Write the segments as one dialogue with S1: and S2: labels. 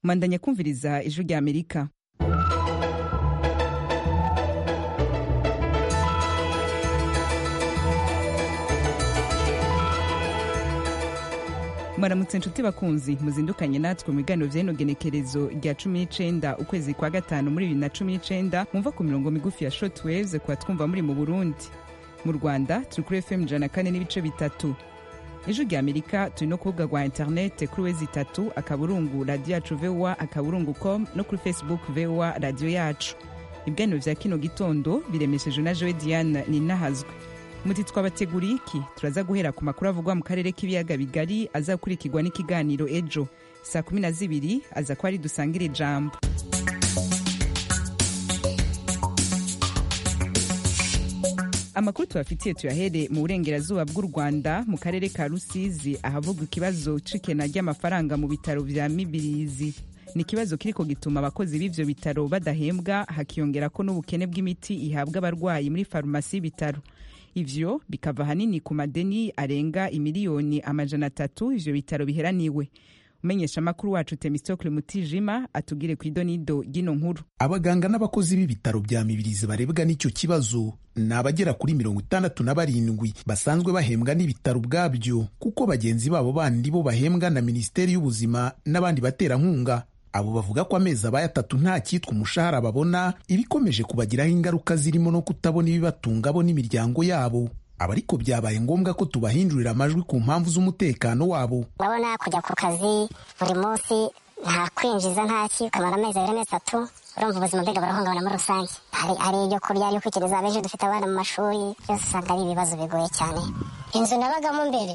S1: mandanya kumviriza ijwi rya amerika mwaramutse inshuti bakunzi muzindukanye natwe mu biganiro by'ino genekerezo rya cumi n'icenda ukwezi kwa gatanu muri bibiri na cumi n'icenda mumva ku mirongo migufi ya shotwaves kuba twumva muri mu burundi mu rwanda turi kuri fm ijana na kane n'ibice bitatu ejo rya amerika turi no kurubuga rwa interinete kuri wezi itatu akaburungu radiyo yacu vowa akaburungu com no kuri facebook vowa radiyo yacu ibiganiro bya kino gitondo biremesheje na jowe diane ninahazwe muti twabateguriye iki turaza guhera ku makuru avugwa mu karere k'ibiyaga bigari azakurikirwa n'ikiganiro ejo saa kumi na zibiri aza kuba ari dusangire ijambo amakuru tubafitiye tuyahere mu burengerazuba bw'u rwanda mu karere ka rusizi ahavugwa ikibazo c'ikena ry'amafaranga mu bitaro vya mibirizi ni ikibazo kiriko gituma abakozi b'ivyo bitaro badahembwa hakiyongera ko n'ubukene bw'imiti ihabwa abarwayi muri farumasi y'ibitaro ivyo bikava ahanini ku madeni arenga imiliyoni amajana atatu ivyo bitaro biheraniwe umumenyeshamakuru wacu temistokle mutijima atubwire ku idonido ry'ino nkuru
S2: abaganga n'abakozi b'ibitaro bya mibirizi barebwa n'icyo kibazo ni abagera kuri mirongo itandatu na barindwi basanzwe bahembwa n'ibitaro ubwabyo kuko bagenzi babo bandi bo bahembwa na minisiteri y'ubuzima n'abandi baterankunga abo bavuga ko amezi abaye atatu nta cyitwa umushahara babona ibikomeje kubagiraho ingaruka zirimo no kutabona ibibatunga bo n'imiryango yabo aba ariko byabaye ngombwa ko tubahindurira amajwi ku mpamvu z'umutekano wabo
S3: urabona kujya ku kazi buri munsi nta kwinjiza nta ki ukamara amezi abiri amezi atatu urumva ubuzima mbega burahungabana muri rusange hari ibyo kurya ibyo kwikiriza abenshi dufite abana mu mashuri byose usanga ari ibibazo bigoye cyane inzu nabagamo mbere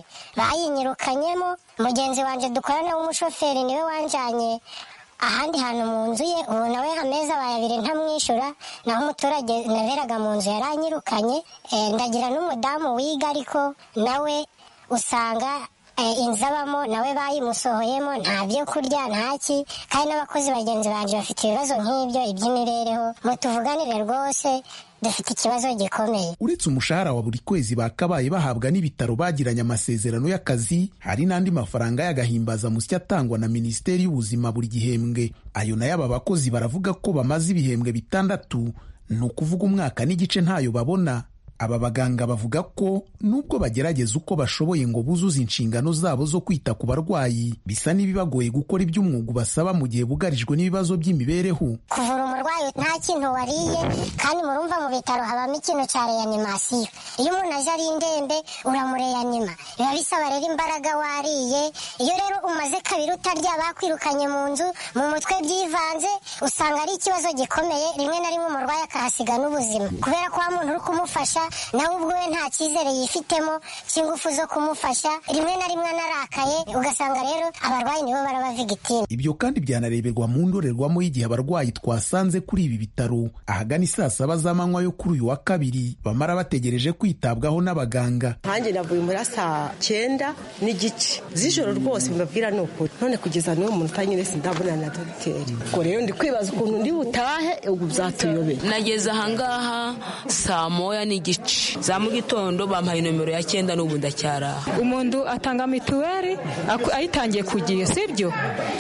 S3: bayinyirukanyemo mugenzi wanjye dukorana w'umushoferi niwe wanjanye ahandi hantu mu nzu ye ubu nawe amezi abaye abiri ntamwishyura naho umuturage naberaga mu nzu yari anyirukanye ndagira n'umudamu wiga ariko nawe usanga inzu abamo nawe bayimusohoyemo nta byo kurya ntaki kandi n'abakozi bagenzi banjye bafite ibibazo nk'ibyo iby'imibereho mutuvuganire rwose dufite ikibazo gikomeye
S2: uretse umushahara wa buri kwezi bakabaye bahabwa n'ibitaro bagiranye amasezerano y'akazi hari n'andi mafaranga y'agahimbazamusyi atangwa na minisiteri y'ubuzima buri gihembwe ayo nayo aba bakozi baravuga ko bamaze ibihembwe bitandatu ni ukuvuga umwaka n'igice ntayo babona aba baganga bavuga ko nubwo bagerageza uko bashoboye ngo buzuze inshingano zabo zo kwita ku barwayi bisa n'ibibagoye gukora iby'umwuga basaba mu gihe bugarijwe n'ibibazo by'imibereho
S3: kuvura umurwayi nta kintu wariye kandi murumva mu bitaro habamo ikintu cya reanimasiyo iyo umuntu aje ari indembe uramureyanima biba bisaba rero imbaraga wariye iyo rero umaze kabiri utarya bakwirukanye mu nzu mu mutwe byivanze usanga ari ikibazo gikomeye rimwe na rimwe umurwayi akahasiga n'ubuzima kubera ko wa muntu uri kumufasha nawe ubwo we nta cyizere yifitemo cy'ingufu zo kumufasha rimwe na rimwe anarakaye ugasanga rero abarwayi nibo barabavigitira
S2: ibyo kandi byanareberwa mu ndorerwamo y'igihe abarwayi twasanze kuri ibi bitaro ahagana isaa saba z'amanywa yo kuri uyu wa kabiri bamara bategereje kwitabwaho n'abaganga
S4: nkanjye navuye muri saa cyenda n'igice z'ijoro rwose mbabwira ni ukuri none kugeza n'uwo munota nyine sindabonana na dogiteri ubwo rero ndi kwibaza ukuntu ndi butahe ubu byatuyobeye
S5: nageze ahangaha saa moya n'igice za mu gitondo bampaye nomero ya cyenda n'ubu ndacyaraha
S6: umuntu atanga mituweli ayitangiye ku gihe sibyo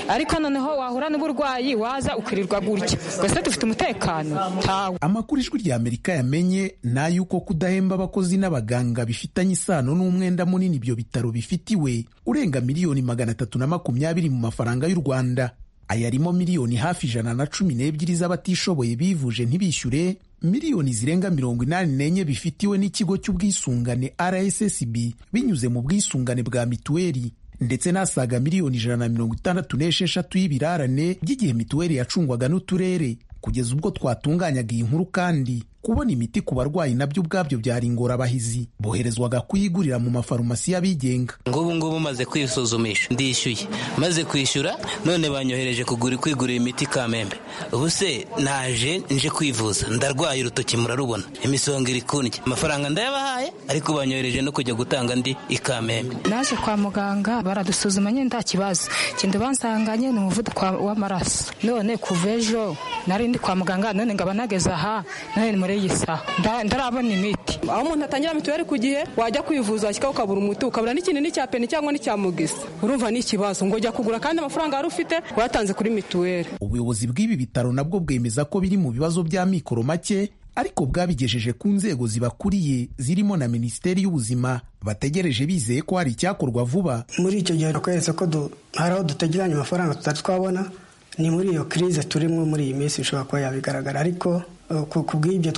S6: ariko noneho wahura n'uburwayi waza ukirirwa gutya twese dufite umutekano ntawe
S2: amakuru ijwi rya amerika yamenye ni ay'uko kudahemba abakozi n'abaganga bifitanye isano n'umwenda munini ibyo bitaro bifitiwe urenga miliyoni magana atatu na makumyabiri mu mafaranga y'u rwanda ayarimo miliyoni hafi ijana na cumi n'ebyiri z'abatishoboye bivuje ntibishyure miliyoni zirenga mirongo inani n'enye bifitiwe n'ikigo cy'ubwisungane rssb binyuze mu bwisungane bwa mituweli ndetse n'asaga miliyoni ijana na mirongo itandatu n'esheshatu y'ibirarane by'igihe mituweli yacungwaga n'uturere kugeza ubwo twatunganyaga iyi nkuru kandi kubona imiti ku barwayi nabyo ubwabyo byari ingorabahizi boherezwaga kuyigurira mu mafarumasi y'abigenga
S7: ngubu ngubu maze kwisuzumisha ndishyuye maze kwishyura none banyohereje kugura kwigurira imiti kamembe ubu se naje nje kwivuza ndarwaye urutoki murarubona imisonga iri kundya amafaranga ndayabahaye ariko banyohereje no kujya gutanga ndi ikamembe
S6: naje kwa muganga baradusuzuma nyine nta kibazo ikindi bansanganye ni umuvuduko w'amaraso none kuva ejo nari ndi kwa muganga none ngaba nageze aha none muri
S8: mbere y'isaha nda- ndarabona imiti
S6: aho umuntu atangira mituweli ku gihe wajya kwivuza washyikaho ukabura umuti ukabura n'ikintu n'icya peni cyangwa n'icya mugisa urumva ni ikibazo ngo ujya kugura kandi amafaranga wari ufite wayatanze kuri mituweli
S2: ubuyobozi bw'ibi bitaro nabwo bwemeza ko biri mu bibazo bya mikoro make ariko bwabigejeje ku nzego zibakuriye zirimo na minisiteri y'ubuzima bategereje bizeye ko hari icyakorwa vuba
S9: muri icyo gihe twakweretse ko du- hari aho dutegeranya amafaranga tutari twabona ni muri iyo kirize turimo muri iyi minsi bishobora kuba yabigaragara ariko eh, ku ku bw'ibyo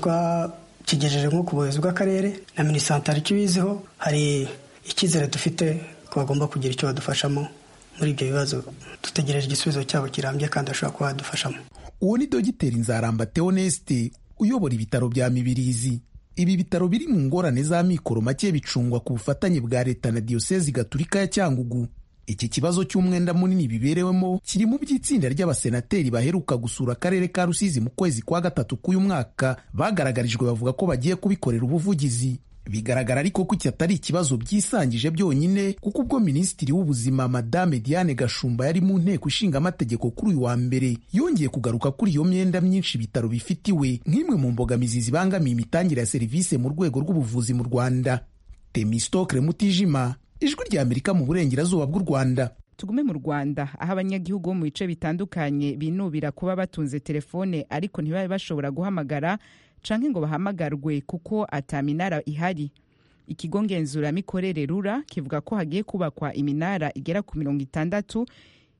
S9: twakigejeje nko ku buyobozi bw'akarere na minisantari icyo ibiziho hari icyizere dufite ko bagomba kugira icyo badufashamo muri ibyo bibazo dutegereje igisubizo cyabo kirambye kandi bashobora kuba badufashamo
S2: uwo ni dogiteri nzaramba theoneste uyobora ibitaro bya mibirizi ibi bitaro biri mu ngorane za mikoro make bicungwa ku bufatanye bwa leta na diyosezi gatulika ya cyangugu iki kibazo cy'umwenda munini biberewemo kiri mu by'itsinda ry'abasenateri baheruka gusura akarere ka rusizi mu kwezi kwa gatatu k'uyu mwaka bagaragarijwe bavuga ko bagiye kubikorera ubuvugizi bigaragara ariko ko iki atari ikibazo byisangije byonyine kuko ubwo minisitiri w'ubuzima madame diane gashumba yari mu nteko ishinga amategeko kuri uyu wa mbere yongeye kugaruka kuri iyo myenda myinshi ibitaro bifitiwe nk'imwe mu mbogamizi zibangamiye imitangire ya serivisi mu rwego rw'ubuvuzi mu rwanda temistokre mutijima ijwi ry'amerika mu burengerazuba bw'u rwanda
S1: tugume mu rwanda aho abanyagihugu bo mu bice bitandukanye binubira kuba batunze telefone ariko ntibabe bashobora guhamagara canke ngo bahamagarwe kuko ata minara ihari ikigo ngenzuramikorere rura kivuga ko hagiye kubakwa iminara igera ku mirongo itandatu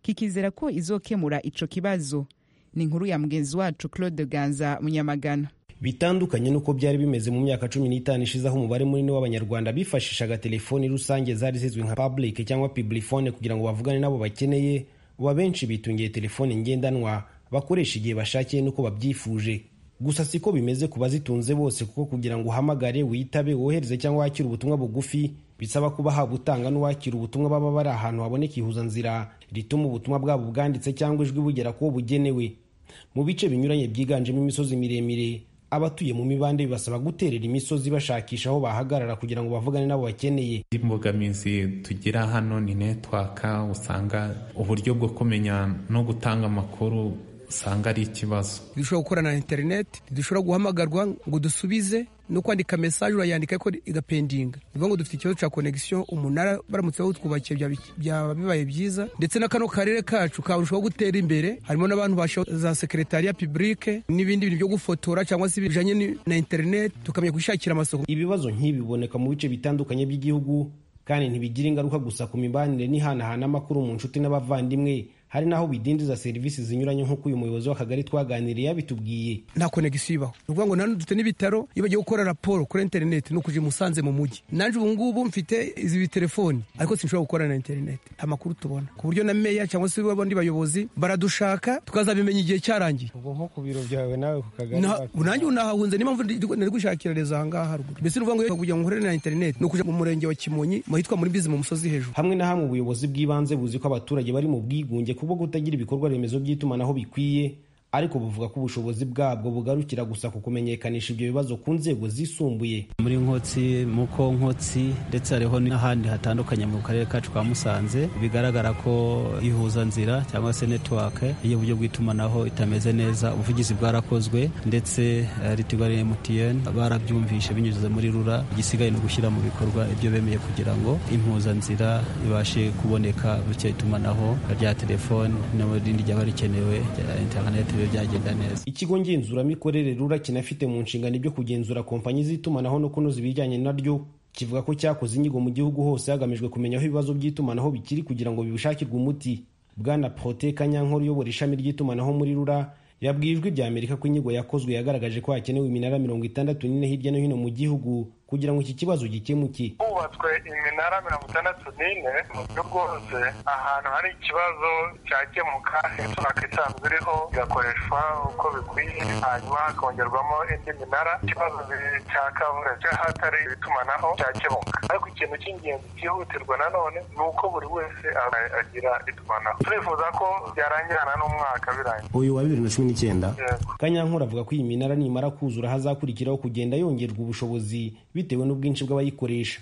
S1: kikizera ko izokemura ico kibazo ni inkuru ya mugenzi wacu claude ganza munyamagana
S10: bitandukanye n'uko byari bimeze mu myaka cumi n'itanu ishize aho umubare munini w'abanyarwanda bifashishaga telefoni rusange zari zizwi nka public cyangwa piblifone kugira ngo bavugane n'abo bakeneye ubu abenshi bitungiye telefoni ngendanwa bakoresha igihe bashakiye n'uko babyifuje gusa siko bimeze ku bazitunze bose kuko kugira ngo uhamagare witabe wohereze cyangwa wakire ubutumwa bugufi bisaba kuba haba utanga n'uwakira ubutumwa baba bari ahantu haboneka ihuzanzira rituma ubutumwa bwabo bwanditse cyangwa ijwi bugera kuwo bugenewe mu bice binyuranye byiganjemo imisozi miremire abatuye mu mibande bibasaba guterera imisozi bashakisha aho bahagarara kugira ngo bavugane n'abo bakeneye
S11: imbogamizi tugira hano ni netwaka usanga uburyo bwo kumenya no gutanga amakuru usanga ari ikibazo
S12: ntidushobora gukorana na interineti ntidushobora guhamagarwa ngo dusubize no kwandika mesaje urayandika ariko igapendinga ni ukuvuga ngo dufite ikibazo cya konegisiyo umunara baramutse bawutwubakiye byaba- byaba bibaye byiza ndetse na kano karere kacu karushaho gutera imbere harimo n'abantu bashoboye za sekeretariya pibulike n'ibindi bintu byo gufotora cyangwa se bijyanye ni- na interineti tukamenya kwishakira amasoko
S10: ibibazo nk'ibi biboneka mu bice bitandukanye by'igihugu kandi ntibigira ingaruka gusa ku mibanire n'ihanahana amakuru mu nshuti n'abavandimwe hari n'aho bidindiza serivisi zinyuranye nk'uko uyu muyobozi w'akagari twaganiriye yabitubwiye
S12: nta konegisiyo ibaho ni ukuvuga ngo nanone dufite n'ibitaro iyo bagiye gukora raporo kuri interineti ni ukujya i musanze mu mujyi nanjye ubu ngubu mfite izi telefoni ariko sinshobora gukora na interineti nta makuru tubona ku buryo na meya cyangwa se abandi bayobozi baradushaka tukazabimenya igihe cyarangiye
S10: ubwo nko ku biro byawe nawe ku kagari
S12: Na- nanjye ubu nahahunze niyo mpamvu ndi- nari gushakira rezo ahangaha haruguru mbese ni ukuvuga ngo kugira ngo nkorere na interineti ni ukujya mu murenge wa kimonyi mu ahitwa muri bizi mu musozi hejuru
S10: hamwe na hamwe ubuyobozi bw'ibanze buzi ko abaturage bari mu bwigunge kubwo kutagira ibikorwa remezo by'itumanaho bikwiye ariko buvuga ko ubushobozi bwabwo bugarukira gusa ku kumenyekanisha ibyo bibazo ku nzego zisumbuye
S13: muri nkotsi muko nkotsi ndetse hariho n'ahandi hatandukanye mu karere kacu ka musanze bigaragara ko ihuzanzira cyangwa se netiwake iyo uburyo bw'itumanaho itameze neza ubuvugizi bwarakozwe ndetse ritigo ya emutiyeni barabyumvishe binyuze muri rura igisigaye ni ugushyira mu bikorwa ibyo bemeye kugira ngo impuzanzira ibashe kuboneka bityo itumanaho rya telefoni n'irindi ryaba rikenewe rya interineti bibe byagenda neza
S10: ikigo ngenzuramikorere rura kinafite mu nshingano ibyo kugenzura kompanyi z'itumanaho no kunoza ibijyanye naryo kivuga ko cyakoze inyigo mu gihugu hose hagamijwe kumenya aho ibibazo by'itumanaho bikiri kugira ngo bibishakirwe umuti bwana prote kanyankore uyobora ishami ry'itumanaho muri rura yabwiye ijwi rya amerika ko inyigo yakozwe yagaragaje ko hakenewe iminara mirongo itandatu n'ine hirya no hino mu gihugu kugira ngo iki kibazo gikemuke
S14: hubatswe iminara mirongo itandatu n'ine mu gihugu hose ahantu hari ikibazo cyakemuka network isanzwe iriho igakoreshwa uko bikwiye hanyuma hakongerwamo indi minara ikibazo cya kavura cy'ahatari itumanaho cyakemuka ariko ikintu cy'ingenzi cyihutirwa nanone ni uko buri wese a- agira itumanaho turifuza ko byarangirana n'umwaka birangiye
S10: uyu wa bibiri na cumi n'icyenda
S14: Yego.
S10: kanyankuru avuga ko iyi minara nimara kuzura hazakurikiraho kugenda yongerwa ubushobozi bitewe n'ubwinshi bw'abayikoresha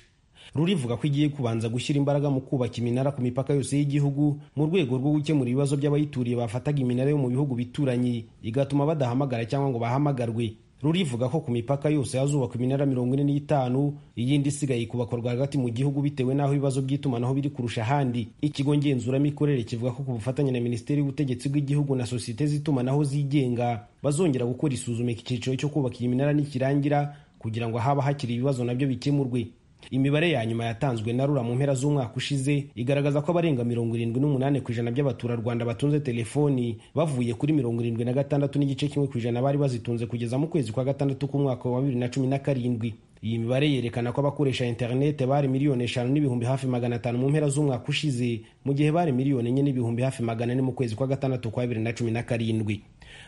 S10: rurivuga ko igiye kubanza gushyira imbaraga mu kubaka iminara ku mipaka yose y'igihugu mu rwego rwo gukemura ibibazo by'abayituriye bafataga iminara yo mu bihugu bituranye igatuma badahamagara cyangwa ngo bahamagarwe rurivuga ko ku mipaka yose hazubakwa iminara mirongo ine n'itanu iyindi isigaye ikubakwa rwagati mu gihugu bitewe n'aho ibibazo by'itumanaho biri kurusha ahandi ikigo ngenzuramikorere kivuga ko ku bufatanye na minisiteri y'ubutegetsi bw'igihugu na sosiyete z'itumanaho zigenga bazongera gukora isuzuma icyiciro cyo kubaka iyi minara nikirangira kugira ngo haba hakiri ibibazo nabyo bikemurwe imibare ya nyuma yatanzwe na rura mu mpera z'umwaka ushize igaragaza ko abarenga mirongo irindwi n'umunani ku ijana by'abaturarwanda batunze telefoni bavuye kuri mirongo irindwi na gatandatu n'igice kimwe ku ijana bari bazitunze kugeza mu kwezi kwa gatandatu k'umwaka wa bibiri na cumi na karindwi iyi mibare yerekana ko abakoresha interinete bari miliyoni eshanu n'ibihumbi hafi magana atanu mu mpera z'umwaka ushize mu gihe bari miliyoni enye n'ibihumbi hafi magana ane mu kwezi kwa gatandatu kwa bibiri na cumi na karindwi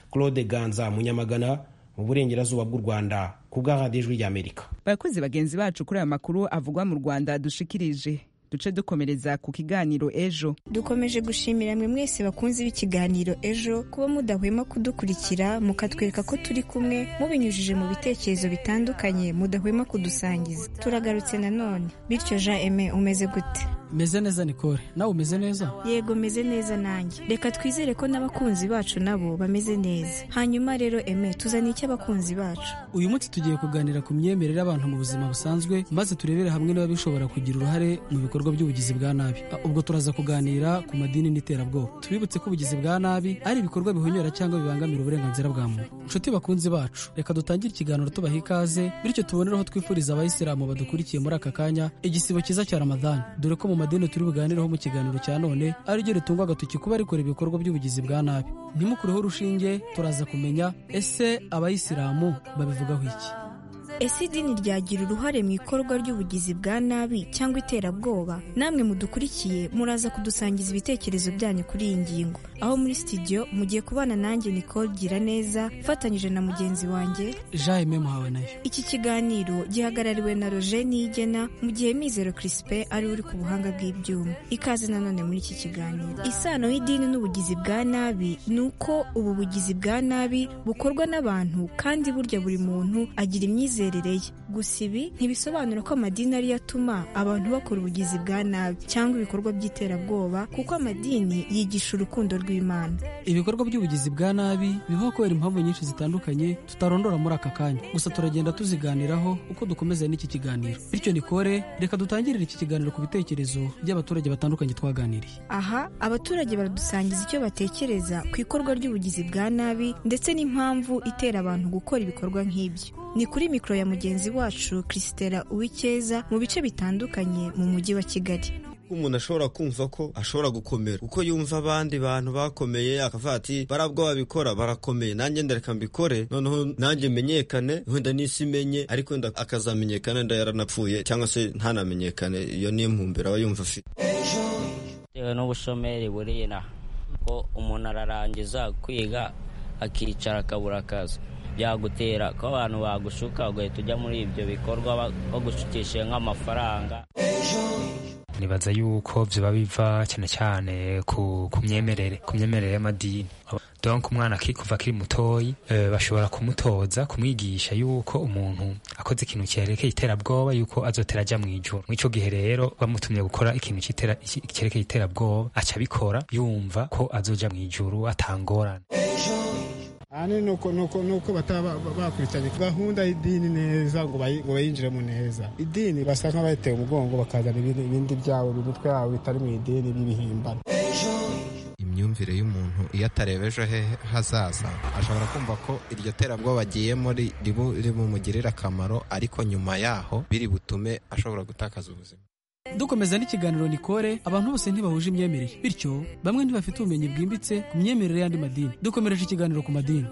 S10: claude ganza munyamagana mu burengerazuba bw'u rwanda ku bw'ahadijwi ry'amerika
S1: abakozi bagenzi bacu kuri aya makuru avugwa mu rwanda dushikirije duce dukomereza ku kiganiro ejo
S15: dukomeje gushimira mwe mwese bakunze b'ikiganiro ejo kuba mudahwema kudukurikira mukatwereka ko turi kumwe mubinyujije mu bitekerezo bitandukanye mudahwema kudusangiza turagarutse nanone bityo jean eme umeze gute
S16: meze neza nikore nawe umeze neza
S15: yego meze neza nanjye reka twizere ko n'abakunzi bacu nabo bameze neza hanyuma rero eme tuzane icyo abakunzi bacu
S16: uyu munsi tugiye kuganira ku myemerere y'abantu mu buzima busanzwe maze turebere hamwe niba bishobora kugira uruhare mu bikorwa bikorwa by'ubugizi bwa nabi ubwo turaza kuganira ku madini n'iterabwoba tubibutse ko ubugizi bwa nabi ari ibikorwa bihonyora cyangwa bibangamira uburenganzira bwa muntu inshuti bakunzi bacu reka dutangire ikiganiro tubaha ikaze bityo tuboneraho twifuriza abayisilamu badukurikiye muri aka kanya igisibo cyiza cya ramadani dore ko mu madini turi buganireho mu kiganiro cya none ari ryo ritungwa agatoki kuba rikora ibikorwa by'ubugizi bwa nabi ntimukureho urushinge turaza kumenya ese abayisilamu babivugaho iki
S15: ese idini ryagira uruhare mu ikorwa ry'ubugizi bwa nabi cyangwa iterabwoba namwe mudukurikiye muraza kudusangiza ibitekerezo byanyu kuri iyi ngingo aho muri sitidiyo mugiye kubana nanjye nicole gira neza mfatanyije na mugenzi wanjye
S16: jaime muhawe nayo
S15: iki kiganiro gihagarariwe na roger niyigena mu gihe mizero crispin ari uri ku buhanga bw'ibyuma ikaze nanone muri iki kiganiro isano y'idini n'ubugizi bwa nabi ni uko ubu bugizi bwa nabi bukorwa n'abantu kandi burya buri muntu agira imyizerere gusa ibi ntibisobanura ko amadini ariyo atuma abantu bakora ubugizi bwa nabi cyangwa ibikorwa by'iterabwoba kuko amadini yigisha urukundo rw'imana
S16: ibikorwa by'ubugizi bwa nabi bibaho kubera impamvu nyinshi zitandukanye tutarondora muri aka kanya gusa turagenda tuziganiraho uko dukomeza n'iki kiganiro bityo nikore reka dutangirire iki kiganiro ku bitekerezo by'abaturage batandukanye twaganiriye
S15: aha abaturage baradusangiza icyo batekereza ku ikorwa ry'ubugizi bwa nabi ndetse n'impamvu itera abantu gukora ibikorwa nk'ibyo ni kuri mikoro ya mugenzi wacu chrisitera uwikeza mu bice bitandukanye mu mujyi wa kigali
S17: umuntu ashobora kumva ko ashobora gukomera uko yumva abandi bantu bakomeye akavuga ati barabwo babikora barakomeye nanjye ndareka mbikore noneho nanjye menyekane wenda n'isi imenye ariko wenda akazamenyekana wenda yaranapfuye cyangwa se ntanamenyekane iyo ni impumbero aba yumva afite
S18: bitewe n'ubushomeri buri inaha ko umuntu ararangiza kwiga akicara akabura akazi byagutera ko abantu bagushuka ugahita ujya muri ibyo bikorwa bagushukishije nk'amafaranga
S19: nibaza yuko biba biva cyane cyane ku myemerere ku myemerere y'amadini donk umwana akikuva akiri mutoyi bashobora kumutoza kumwigisha yuko umuntu akoze ikintu cyerekeye iterabwoba yuko azotera ajya mu ijoro mw'icyo gihe rero bamutumye gukora ikintu cyerekeye iterabwoba acabikora yumva ko azoja mu ijoro atangorana
S20: ahanini ni uko bataba bakurikiranye gahunda y'idini neza ngo bayinjiremo neza idini basa nk'abayiteye umugongo bakazana ibindi byabo imitwe yabo bitari mu idini by'ibihimbano
S21: imyumvire y'umuntu iyo atarebeje he hazaza ashobora kumva ko iryo terabwoba agiyemo rimumugirira akamaro ariko nyuma yaho biri butume ashobora gutakaza ubuzima
S16: dukomeza n'ikiganiro nikore abantu bose ntibahuje imyemerere bityo bamwe ntibafite ubumenyi bwimbitse ku myemerere y'andi madini dukomereje ikiganiro ku madini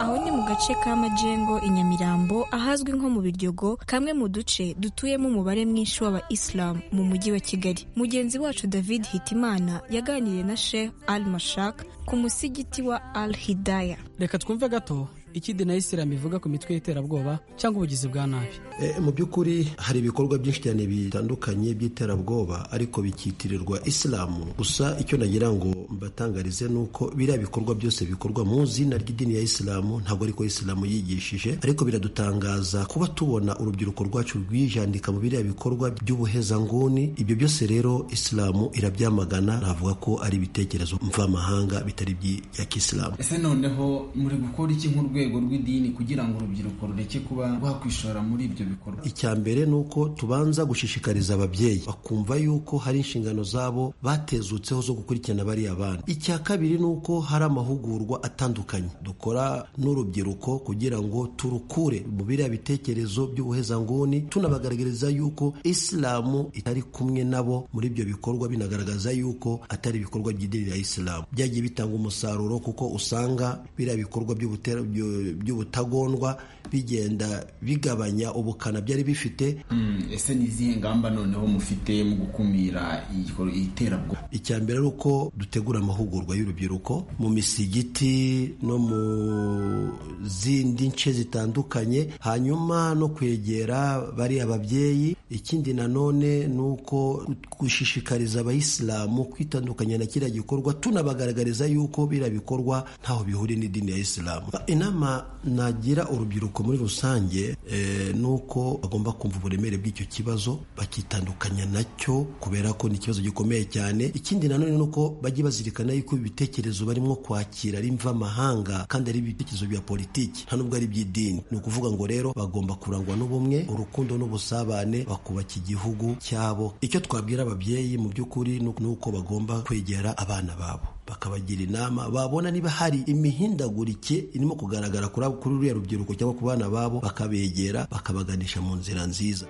S15: aho ni mu gace ka majengo i nyamirambo ahazwi nko mu biryogo kamwe mu duce dutuyemo umubare mwinshi w'aba isilamu mu mujyi wa kigali mugenzi wacu david hitimana yaganiriye na sheikh al mashak ku musigiti wa al hidaya
S16: reka twumve gato ikindi na isilamu ivuga ku mitwe y'iterabwoba cyangwa ubugizi bwa nabi
S22: mu by'ukuri hari ibikorwa byinshi cyane bitandukanye by'iterabwoba ariko bikitirirwa isilamu gusa icyo nagira ngo mbatangarize ni uko biriya bikorwa byose bikorwa mu izina ry'idini ya isilamu ntabwo ariko isilamu yigishije ariko biradutangaza kuba tubona urubyiruko rwacu rwijandika mu biriya bikorwa by'ubuhezanguni ibyo byose rero isilamu irabyamagana navuga ko ari ibitekerezo mvamahanga bitari bya kisilamu
S23: ese noneho muri gukora iki nk'urwego rw'idini kugira ngo urubyiruko rureke kuba rwakwishora muri ibyo bikorwa
S22: icya mbere ni uko tubanza gushishikariza ababyeyi bakumva yuko hari inshingano zabo batezutseho zo gukurikirana bariya bana icya kabiri ni uko hari amahugurwa atandukanye dukora n'urubyiruko kugira ngo turukure mu biriya bitekerezo by'ubuhezanguni tunabagaragariza yuko isilamu itari kumwe nabo muri ibyo bikorwa binagaragaza yuko atari ibikorwa by'idini ya isilamu byagiye bitanga umusaruro kuko usanga biriya bikorwa by'ubutera- byu- by'ubutagondwa bigenda bigabanya ubukana byari bifite
S23: Mm, ese ni izihe ngamba noneho mufite mu gukumira igikor- iterabwoba
S22: icya mbere ari uko dutegura amahugurwa y'urubyiruko mu misigiti no mu zindi nce zitandukanye hanyuma no kwegera bariya babyeyi ikindi nanone ni uko gushishikariza abayisilamu kwitandukanya na kiriya gikorwa tunabagaragariza yuko biriya bikorwa ntaho bihuriye n'idini ya isilamu inama nagira urubyiruko muri rusange eh, ni uko bagomba kumva uburemere bw'icyo kibazo bakitandukanya nacyo kubera ko ni ikibazo gikomeye cyane ikindi nanone ni uko bajye bazirikana yuko ibitekerezo barimo kwakira ari mvamahanga kandi ari ibitekerezo bya politiki nta nubwo ari iby'idini ni ukuvuga ngo rero bagomba kurangwa n'ubumwe urukundo n'ubusabane bakubaka igihugu cyabo icyo twabwira ababyeyi mu by'ukuri ni uko- ni uko bagomba kwegera abana babo bakabagira inama babona niba hari imihindagurike irimo kugaragara kuri abo- kuri ruriya rubyiruko cyangwa ku bana babo bakabegera bakabaganisha mu nzira nziza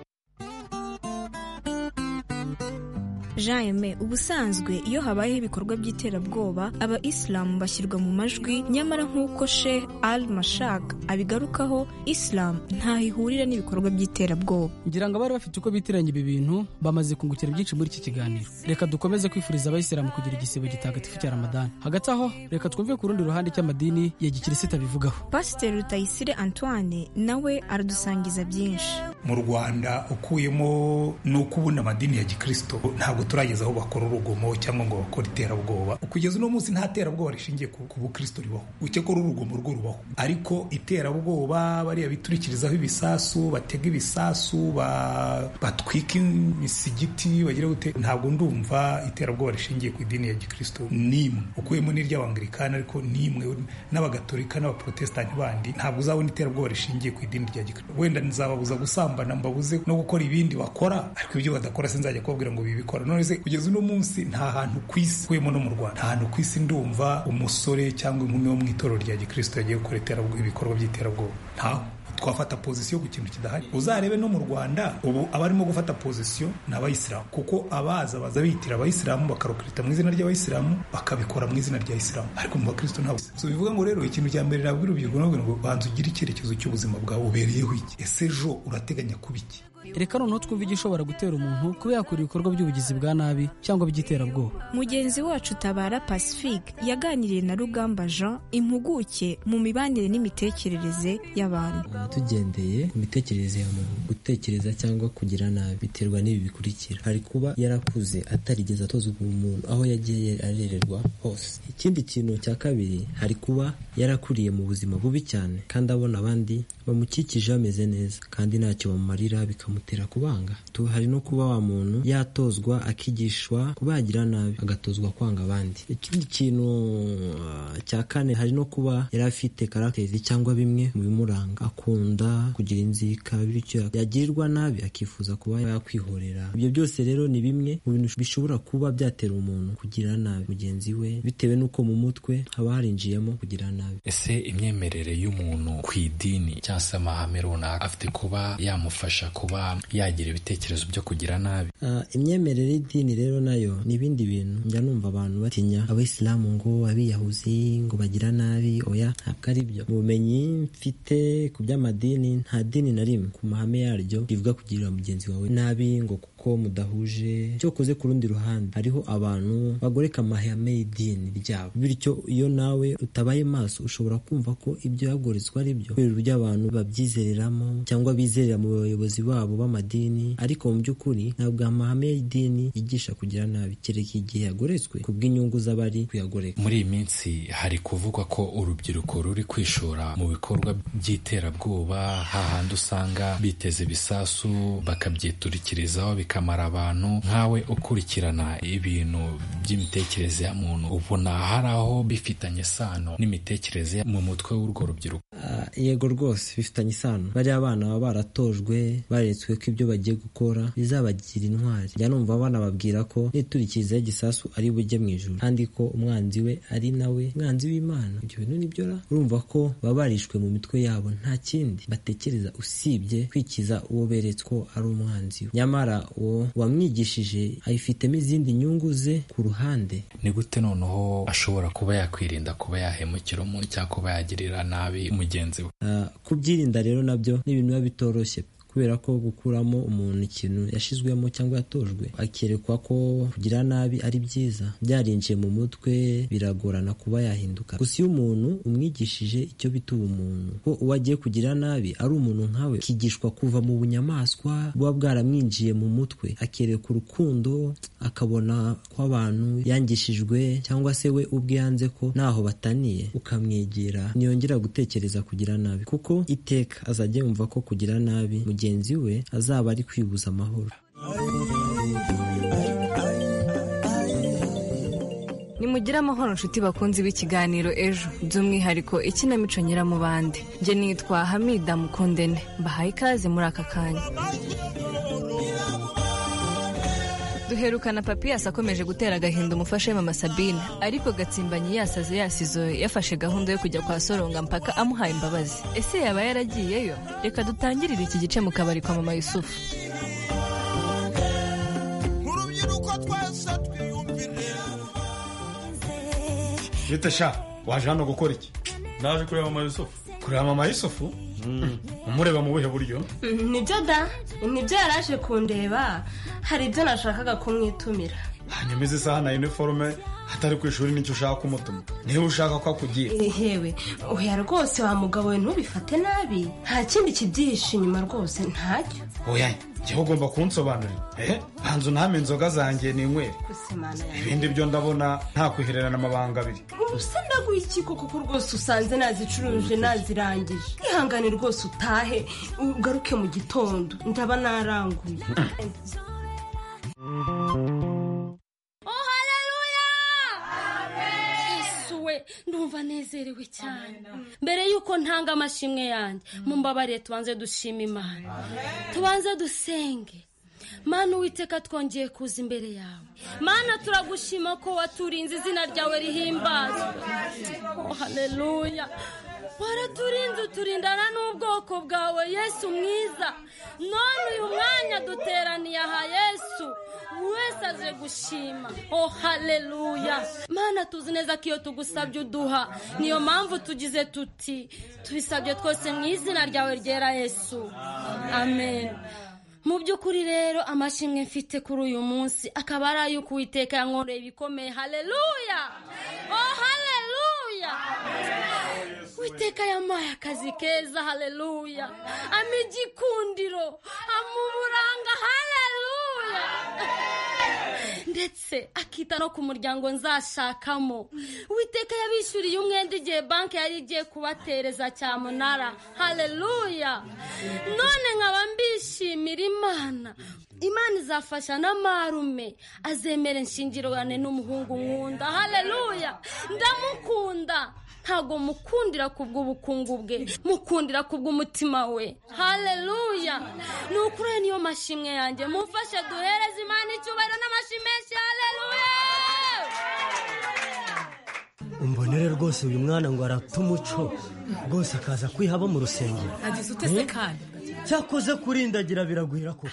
S15: jean aime ubusanzwe iyo habayeho ibikorwa by'iterabwoba aba isilamu bashyirwa mu majwi nyamara nk'uko she al mashak abigarukaho isilamu ntaho ihurira n'ibikorwa by'iterabwoba
S16: ngira ngo abari bafite uko bitiranya ibi bintu bamaze kungukira byinshi muri iki kiganiro reka dukomeze kwifuriza abayisilamu kugira igisibo gitagatifu cya ramadani hagati aho reka twumve ku rundi ruhande cy'amadini ya gikirisita bivugaho
S15: pasiteri rutayisire antoine nawe aradusangiza byinshi
S24: mu rwanda ukuyemo ni uko ubundi amadini ya gikristo ntabwo turageza aho bakora urugomo cyangwa ngo bakore iterabwoba kugeza uno munsi nta terabwoba rishingiye ku ku bukristo ribaho uke ko ari urugomo rwo rubaho ariko iterabwoba bariya biturikirizaho ibisasu batega ibisasu ba- batwika imisigiti bagira gute ntabwo ndumva iterabwoba rishingiye ku idini ya gikristo nimwe ukuyemo n'iry'abangilikani ariko nimwe n'abagatolika n'abaprotesitanti bandi ntabwo uzabona iterabwoba rishingiye ku idini rya gikristo wenda nzababuza gusambana mbabuze no gukora ibindi bakora ariko ibyo badakora sinzajya kubabwira ngo bibikora none se kugeza uno munsi nta hantu ku isi ukuyemo no mu rwanda nta hantu ku isi ndumva umusore cyangwa inkumi wo mu itorero rya gikristo yagiye gukora iterabwoba ibikorwa by'iterabwoba ntaho twafata pozisiyo ku kintu kidahari uzarebe no mu rwanda ubu abarimo gufata pozisiyo ni abayisilamu kuko abaza baza bitira abayisilamu bakarukirita mu izina ry'abayisilamu bakabikora mu izina rya isilamu ariko mu bakristo ntabwo so bivuga ngo rero ikintu cya mbere nabwira urubyiruko nabwira ngo banza ugire icyerekezo cy'ubuzima bwawe ubereyeho iki ese ejo urateganya kuba iki
S16: reka noneho twumve igishobora gutera umuntu kuba yakora ibikorwa by'ubugizi bwa nabi cyangwa by'iterabwoba
S15: mugenzi wacu tabara pacifique yaganiriye na rugamba jean impuguke mu mibanire n'imitekerereze y'abantu
S25: tugendeye ku mitekerereze ya muntu gutekereza cyangwa kugira nabi biterwa n'ibi bikurikira hari kuba yarakuze atarigeze atozwa umuntu aho yagiye arererwa hose ikindi kintu cya kabiri hari kuba yarakuriye mu buzima bubi cyane kandi abona abandi bamukikije bameze neza kandi ntacyo bamumarira bikamutera kubanga Tu- hari no kuba wa muntu yatozwa akigishwa kubagira nabi agatozwa kwanga abandi ikindi kintu uh, cya kane hari no kuba yari afite karagiteri cyangwa bimwe mu bimuranga akunda kugira inzika bityo yagirirwa nabi akifuza kuba yakwihorera ibyo byose rero ni bimwe mu bintu bishobora kuba byatera umuntu kugira nabi mugenzi we bitewe n'uko mu mutwe haba harinjiyemo kugira nabi
S26: ese imyemerere y'umuntu ku idini cyangwa se amahame runaka afite kuba yamufasha kuba
S27: kuba yagira ibitekerezo byo kugira nabi
S25: Ah, imyemerere y'idini rero nayo ni ibindi bintu njya numva abantu batinya abayisilamu ngo abiyahuzi ngo bagira nabi oya ntabwo ari byo mu bumenyi mfite ku by'amadini nta dini na rimwe ku mahame yaryo rivuga kugirira mugenzi wawe nabi ngo kuko mudahuje cyokoze ku rundi ruhande hariho abantu bagoreka amahame y'idini ryabo bityo iyo nawe utabaye maso ushobora kumva ko ibyo yagorizwa ari byo kubera uburyo abantu babyizereramo cyangwa bizerera mu bayobozi babo b'amadini ariko mu by'ukuri ntabwo amahame y'idini yigisha kugira nabi kereka igihe yagoretswe ku bw'inyungu z'abari kuyagoreka
S27: muri iyi minsi hari kuvugwa ko urubyiruko ruri kwishora mu bikorwa by'iterabwoba hahandi usanga biteze ibisasu bakabyiturikirizaho bikamara abantu nkawe ukurikirana ibintu by'imitekerereze ya muntu ubona hari aho bifitanye isano n'imitekerereze mu mutwe w'urwo rubyiruko
S25: Ah, yego rwose bifitanye isano bariya abana baba baratojwe baretswe ko ibyo bagiye gukora bizabagira intwari njya numva abana babwira ko n'iturikiriza y'igisasu ari bujye mu ijuru kandi ko umwanzi we ari nawe umwanzi w'imana ibyo bintu nibyo ra urumva ko baba barishwe mu mitwe yabo nta kindi batekereza usibye kwikiza uwo beretse ko ari umwanzi we nyamara uwo wamwigishije ayifitemo izindi nyungu ze ku ruhande
S27: ni gute noneho ashobora kuba yakwirinda kuba yahemukira umuntu cyangwa kuba yagirira nabi mugenzi we
S25: Ah, kubyirinda rero nabyo ni ibintu biba bitoroshye kubera ko gukuramo umuntu ikintu yashizwemo cyangwa yatojwe akerekwa ko kugira nabi ari byiza byarinjiye mu mutwe biragorana kuba yahinduka gusa iyo umuntu umwigishije icyo bita ubumuntu ko uwo agiye kugira nabi ari umuntu nkawe akigishwa kuva mu bunyamaswa buba bwaramwinjiye mu mutwe akereka urukundo akabona ko abantu yangishijwe cyangwa se we ubwe yanze ko ntaho bataniye ukamwegera ntiyongera gutekereza kugira nabi kuko iteka azajya yumva ko kugira nabi mugenzi we azaba ari kwibuza amahoro
S28: nimugire amahoro nshuti bakunze b'ikiganiro ejo by'umwihariko ikinamico nyiramubande njye nitwa hamida mukundene mbahaye ikaze muri aka kanya duherukana papiyasi akomeje gutera agahinda umufasha we mama sabine ariko gatsimbanyi yasaze yasizoye yafashe gahunda yo kujya kwa soronga mpaka amuhaye imbabazi ese yaba yaragiyeyo reka dutangirire iki gice mu kabari kwa mama yusufu
S6: bita sha waje hano gukora iki naje kureba mama yusufu kureba mama yusufu umureba mu buhe buryo
S29: nibyo da nibyo yari aje kundeba hari ibyo nashakaga kumwitumira
S6: hanyuma isaha na iniforume atari ku ishuri nicyo ushaka kumutuma niba ushaka ko akugira
S29: yewe oya rwose wa mugabo we ntubifate nabi nta kindi kibyihishe inyuma rwose ntacyo
S6: oya njyewe ugomba kunsobanurira eh banza uname inzoga zanjye n'inywere
S29: gusemana yawe
S6: ibindi byo ndabona nta kwihererana amabanga abiri
S29: usa ndaguye koko kuko rwose usanze nazicuruje nazirangije ihangane rwose utahe ugaruke mu gitondo ndaba naranguye
S26: yesu we ndumva nezerewe cyane mbere yuko ntanga amashimwe yanjye mumbabarire tubanze dushima imana tubanze dusenge mana uwiteka twongeye kuza imbere yawe mana turagushima ko waturinze izina ryawe rihimbazwa Oh, haleluya waraturinze uturindana n'ubwoko bwawe yesu mwiza none uyu mwanya duteraniye aha yesu buri wese aje gushima oh haleluya mana tuzi neza ko iyo tugusabye uduha niyo mpamvu tugize tuti tubisabye twose mu izina ryawe ryera yesu amen mu by'ukuri rero amashimwe mfite kuri uyu munsi akaba ari ay'uko uwiteka yankoreye ibikomeye haleluya oh haleluya uwiteka yampaye akazi keza haleluya ama igikundiro ama uburanga haleluya ndetse akita no ku muryango nzashakamo uwiteka yabishyuriye umwenda igihe banki yari igiye kubatereza cyamunara haleluya none nkaba mbishimira imana imana izafasha na marume azemere nshingirwane n'umuhungu nkunda haleluya ndamukunda ntabwo mukundira ku bw'ubukungu bwe mukundira ku bw'umutima we haleluya ni ukuri ayo niyo mashimwe yanjye mumfashe duhereze imana icyubahiro n'amashimeshi haleluya
S22: umbona
S30: kamere rwose uyu mwana ngo arata umuco rwose akaza kwihaba mu rusengero
S5: agize utese kandi
S30: cyakoze kurindagira biragwira koko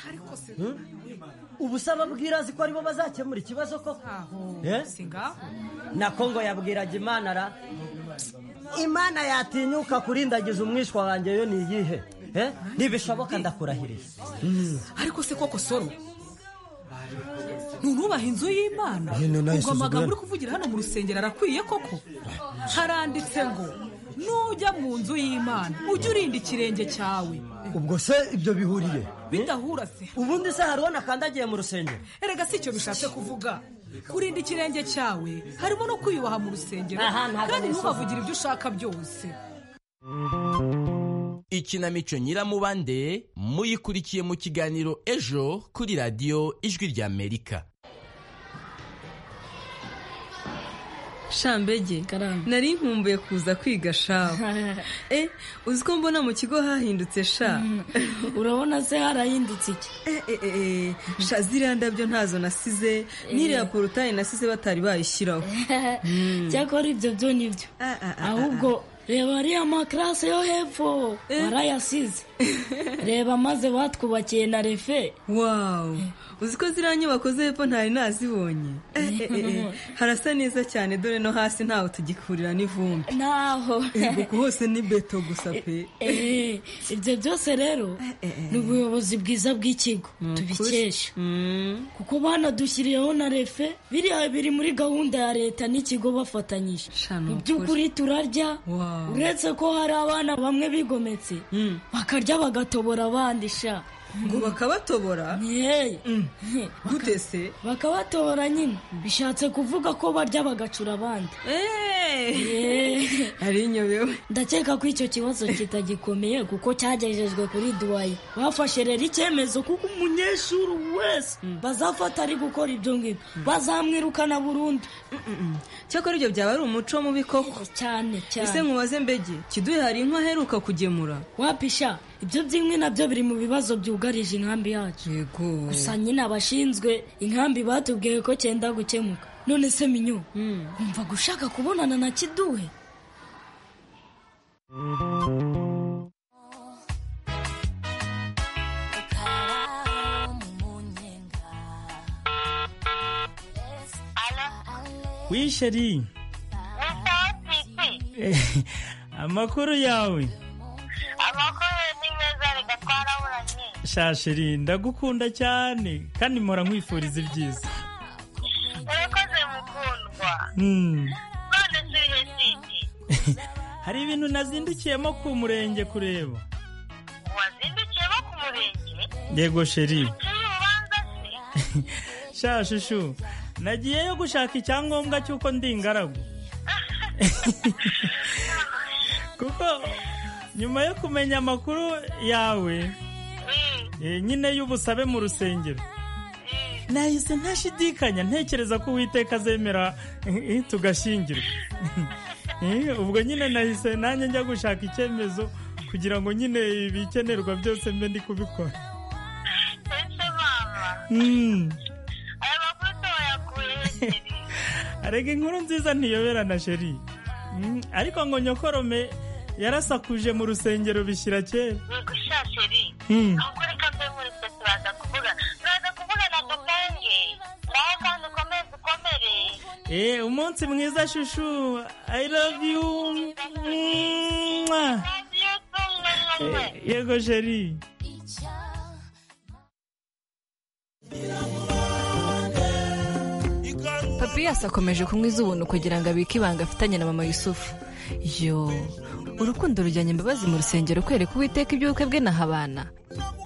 S30: Hmm? ubu se ababwira azi ko aribo bazakemura ikibazo koko Eh? nako ngo yabwiraga imana ra imana yatinyuka kurindagiza umwishywa wanjye yo ni iyihe Eh? ntibishoboka ndakurahiriye Hmm.
S5: ariko se koko soro ntunubaha inzu y'imana
S30: Hino nayo
S5: ubwo amagambo
S30: isuzugura.
S5: uri kuvugira hano mu rusengero arakwiye koko haranditse ngo nujya mu nzu y'imana ujye urinda ikirenge cyawe
S30: ubwo se ibyo bihuriye
S5: bidahura se
S30: ubundi se hari uwo nakandagiye mu rusengero
S5: erega si icyo bishatse kuvuga kurinda ikirenge cyawe harimo no kwiyubaha mu rusengero
S30: Aha, ntabwo
S5: kandi
S30: nisuzugura.
S5: ntuhavugire ibyo ushaka byose
S31: ikinamico nyiramubande muyikurikiye mu kiganiro ejo kuri radiyo ijwi ry'amerika
S15: shambege nari nkumbuye kuza kwiga shawa eh uzi ko mbona mu kigo hahindutse sha urabona se harahindutse iki sha ziriya ndabyo ntazo nasize n'iriya porutayi nasize batari bayishyiraho cyakora ibyo byo ni byo
S32: ahubwo reba ariya makarase yo hepfo barayasize reba maze batwubakiye na refe
S15: wawu uzi ko ziriya nyubako zo hepfo ntari nazibonye Eh, eh, eh, harasa neza cyane dore no hasi ntaho tugihurira n'ivumbi
S32: ntaho
S15: Guku hose ni beto gusa pe
S32: Eh, ibyo byose rero ni ubuyobozi bwiza bw'ikigo tubikesha kuko banadushyiriyeho na refe biriya biri muri gahunda ya leta n'ikigo bafatanyije mu by'ukuri turarya uretse ko hari abana bamwe bigometse bakarya bagatobora abandi sha
S15: ngo bakabatobora
S32: gute se bakabatobora nyine bishatse kuvuga ko barya bagacura abandi
S15: ari inyobewe
S32: ndakeka ko icyo kibazo kitagikomeye kuko cyagejejwe kuri duwayi bafashe rero icyemezo kuko umunyeshuri wese bazafata ari gukora ibyo ngibyo bazamwirukana burundu
S15: cyakora ibyo byaba ari umuco mubi koko
S32: cyane cyane
S15: ese mubaze mbege kiduhe hari inka aheruka kugemura
S32: wapisha ibyo by'inkwi nabyo biri mu bibazo byugarije inkambi yacu gusa nyine abashinzwe inkambi batubwiye ko cyenda gukemuka none se minyo wumva gushaka kubonana na kiduhe
S33: Oui chérie, amakuru yawe.
S34: amakuru ni meza reka twaraburanye
S33: Sha chérie, ndagukunda cyane kandi mpora nkwifuriza ibyiza.
S34: urakoze mukundwa
S33: Hmm.
S34: none turihe siti
S33: Hari ibintu nazindukiyemo ku murenge kureba.
S34: wazindukiye bo ku murenge
S33: Yego chérie.
S34: turi urubanza se
S33: Sha shushu, nagiyeyo gushaka icyangombwa cy'uko ndi ingaragu. Kuko nyuma yo kumenya amakuru yawe, eh, nyine y'ubusabe mu rusengero. Nahise ntashidikanya ntekereza ko Uwiteka azemera eh, eh, tugashyingirwa. Eh, Ubwo nyine nahise nanjye njya gushaka icyemezo kugira ngo nyine ibikenerwa byose mbe ndi kubikora.
S34: ese mama
S33: Mm.
S34: aya makuru tuwayakuye hejuru
S33: arega inkuru nziza ntiyoberana sheri Mm, ariko ngo nyokorome yarasakuje mu rusengero bishyira kera
S34: bigushasheri
S33: Hmm.
S34: ahubwo reka mbe muri twe turaza kuvuga turaza kuvuga na dutenge nawe kandi ukomeze ukomere
S33: Eh, umunsi mwiza shushu i love you Mwah. Eh, yego sheri
S28: papiyasi akomeje kunywa iz'ubuntu kugira ngo abike ibanga afitanye na mama yusufu yo urukundo rujyanye imbabazi mu rusengero kwereka uwiteka iby'ubukwe bwe na habana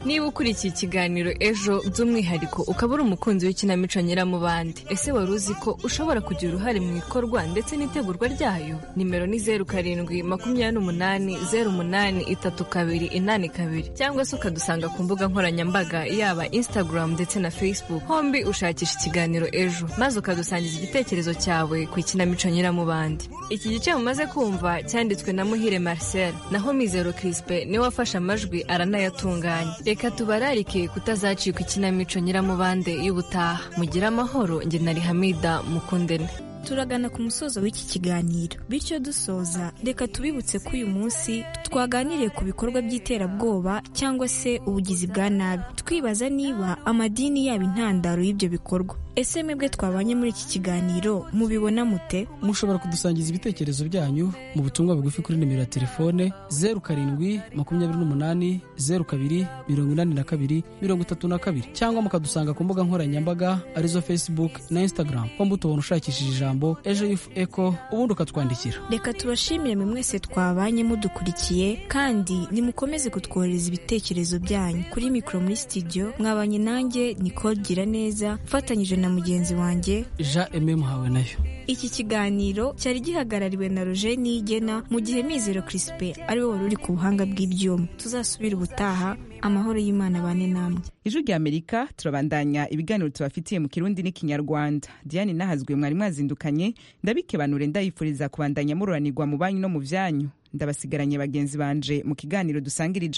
S28: niba ukurikiye ikiganiro ejo by'umwihariko ukaba uri umukunzi w'ikinamico nyiramubande ese wari uzi ko ushobora kugira uruhare mu ikorwa ndetse n'itegurwa ryayo nimero ni zeru karindwi makumyabiri n'umunani zeru umunani itatu kabiri inani kabiri cyangwa se ukadusanga ku mbuga nkoranyambaga yaba instagram ndetse na facebook hombi ushakisha ikiganiro ejo maze ukadusangiza igitekerezo cyawe ku ikinamico nyiramubande iki gice mumaze kumva cyanditswe na muhire marcel naho mizero crispe niwe wafashe amajwi aranayatunganya reka tubararike kutazacikwa ikinamico nyiramubande y'ubutaha mugire amahoro nge nari hamida mukundene
S15: turagana ku musozo w'iki kiganiro bityo dusoza reka tubibutse ko uyu munsi twaganiriye ku bikorwa by'iterabwoba cyangwa se ubugizi bwa nabi twibaza niba amadini yaba intandaro y'ibyo bikorwa ese mwebwe twabanye muri iki kiganiro mubibona mute
S16: mushobora kudusangiza ibitekerezo byanyu mu butumwa bugufi kuri nimero ya telefone zeru karindwi makumyabiri n'umunani zeru kabiri mirongo inani na kabiri mirongo itatu na kabiri cyangwa mukadusanga ku mbuga nkoranyambaga arizo facebook na instagram ko mutubona ushakishije ijambo ejo yufu eko ubundi ukatwandikira
S15: reka tubashimire mwe mwese twabanye mudukurikiye kandi nimukomeze kutwohereza ibitekerezo byanyu kuri mikoro muri studio mwabanye nanjye nicole gira neza mfatanyije na mugenzi wanjye
S16: jean eme muhawe nayo
S15: iki kiganiro cyari gihagarariwe na roger niyigena mu gihe mizero crispin ariwe wari uri ku buhanga bw'ibyuma tuzasubira ubutaha amahoro y'imana bane namwe
S1: ijwi rya amerika turabandanya ibiganiro tubafitiye mu kirundi n'ikinyarwanda diane nahazwe mwari mwazindukanye ndabikebanure ndayifuriza kubandanya mururanirwa mu banyu no mu byanyu ndabasigaranye bagenzi banje mu kiganiro dusangira ijambo